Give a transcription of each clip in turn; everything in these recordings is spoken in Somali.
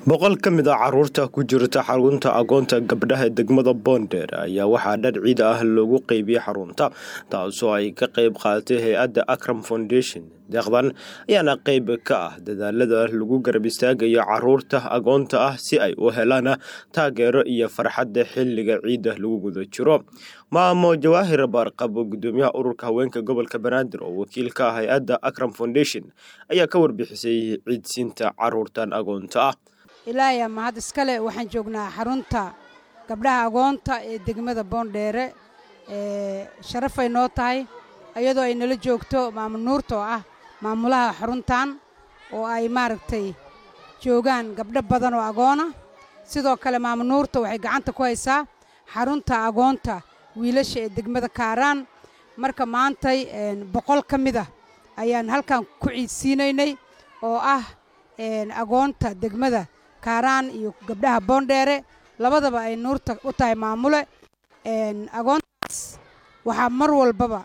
boqol ka mid a caruurta ku jirta xarunta agoonta gabdhaha degmada boonder ayaa waxaa dhar ciid ah loogu qeybiyey xarunta taasoo ay ka qeyb qaadatay hay-adda akram foundation deeqdan ayaana qeyb ka ah dadaalada lagu garab istaagayo caruurta agoonta ah si ay u helaan taageero iyo farxadda xilliga ciidda lagu guda jiro maamo jawaahir baarqabo gudoomiyaha ururka haweenka gobolka banaadir oo wakiil ka ah hay-adda akram foundation ayaa ka warbixisay ciidsiinta caruurtan agoonta ah ilaahya mahad iskale waxaan joognaa xarunta gabdhaha agoonta ee degmada boondheere sharafay noo tahay iyadoo ay nala joogto maamo nuurta oo ah maamulaha xaruntan oo ay maaragtay joogaan gabdho badan oo agoona sidoo kale maamo nuurta waxay gacanta ku haysaa xarunta agoonta wiilasha ee degmada kaaraan marka maantay boqol ka mid ah ayaan halkan ku ciidsiinaynay oo ah agoonta degmada kaaraan iyo gabdhaha boondheere labadaba ay nuurta u tahay maamule agoontaas waxaa mar walbaba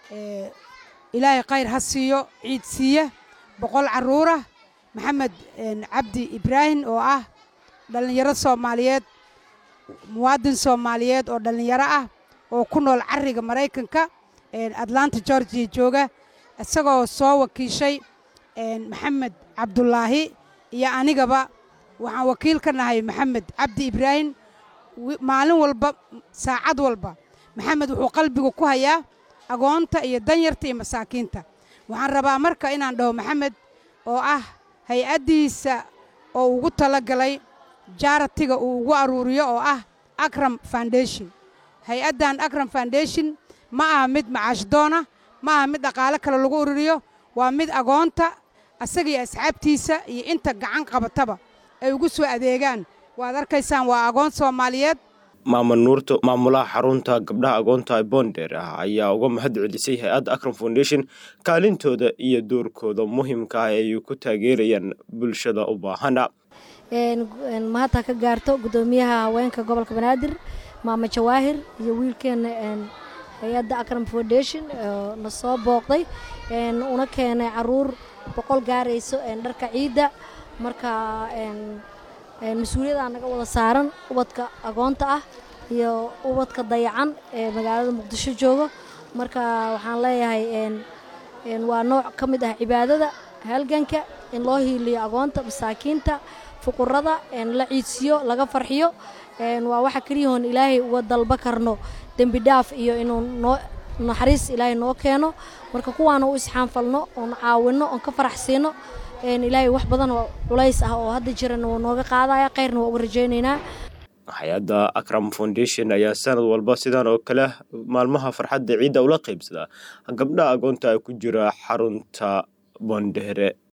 ilaahay khayr ha siiyo ciid siiya boqol carruurah maxamed cabdi ibraahim oo ah dhallinyaro soomaaliyeed muwaadin soomaaliyeed oo dhallinyaro ah oo ku nool carriga maraykanka atlanta georgia jooga isagoo soo wakiishay maxamed cabdulaahi iyo anigaba waxaan wakiil ka nahay maxamed cabdi ibraahim maalin walba saacad walba maxamed wuxuu qalbiga ku hayaa agoonta iyo danyarta iyo masaakiinta waxaan rabaa marka inaan dhaho maxamed oo ah hay-addiisa oo ugu talagalay jaaratiga uu ugu aruuriyo oo ah akram foundation hay-addan akram foundation ma aha mid macaashdoona ma aha mid dhaqaale kale lagu ururiyo waa mid agoonta asaga iyo asxaabtiisa iyo inta gacan qabataba ay ugu soo adeegaan waad arkaysaan waa agoon soomaaliyeed maama nuurta maamulaha xarunta gabdhaha agoonta boonder ah ayaa uga mahad celisay hay-adda akram foundation kaalintooda iyo doorkooda muhiimka ah ay ku taageerayaan bulshada u baahana mahadta ka gaarto gudoomiyaha haweenka gobolka banaadir maama jawaahir iyo wiilkeena hay-adda akram foundation na soo booqday una keenay caruur boqol gaarayso dharka ciidda marka mas-uuliyaddaa naga wada saaran ubadka agoonta ah iyo ubadka dayacan ee magaalada muqdisho jooga marka waxaan leeyahay waa nooc ka mid ah cibaadada halganka in loo hiiliyo agoonta masaakiinta fuqurada la ciidsiyo laga farxiyo waa waxa keliyahoon ilaahay uga dalba karno dembi dhaaf iyo inuu noo naxariis ilaahay noo keeno marka kuwaana u isxaanfalno oon caawinno oon ka farax siino ilaahay wax badan oo culays ah oo hadda jirana wuu nooga qaadaya khayrna waa uga rajaynaynaa hay-adda akram foundation ayaa sanad walba sidaan oo kale maalmaha farxadda ciidda ula qaybsadaa gabdhaha agoonta ku jira xarunta boondheere